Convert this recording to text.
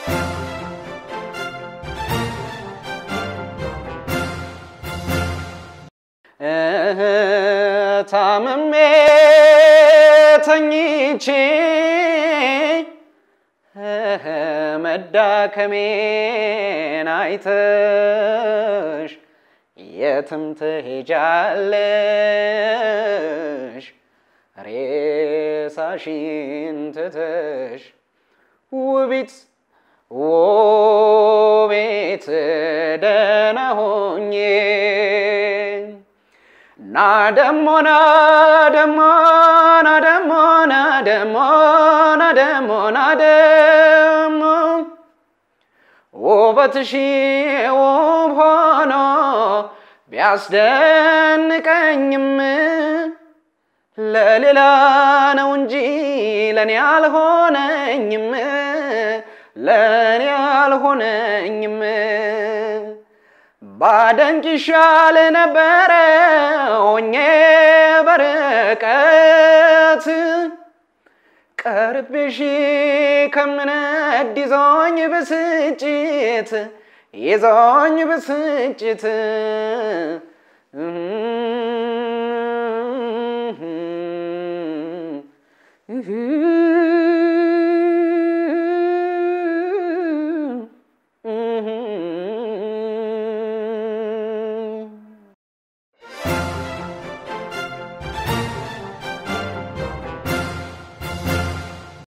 ታምሜ ተኝቼ መዳከሜን አይተሽ የትም ትሄጃለሽ ሬሳሽን ትተሽ ውቢት ውቤት ደህና ሆኜ ና ደሞ ና ደሞ ና ደሞ ና ደሞ ና ደሞ ና ደሞ ውበትሽ ውብ ሆኖ ቢያስደንቀኝም ለሌላ ነው እንጂ ለእኔ አልሆነኝም ለእኔ አልሆነኝም። ባደንቅ ይሻል ነበረ ሆኜ በርቀት ቀርቤሽ ከምነድ ይዞኝ ብስጭት ይዞኝ ብስጭት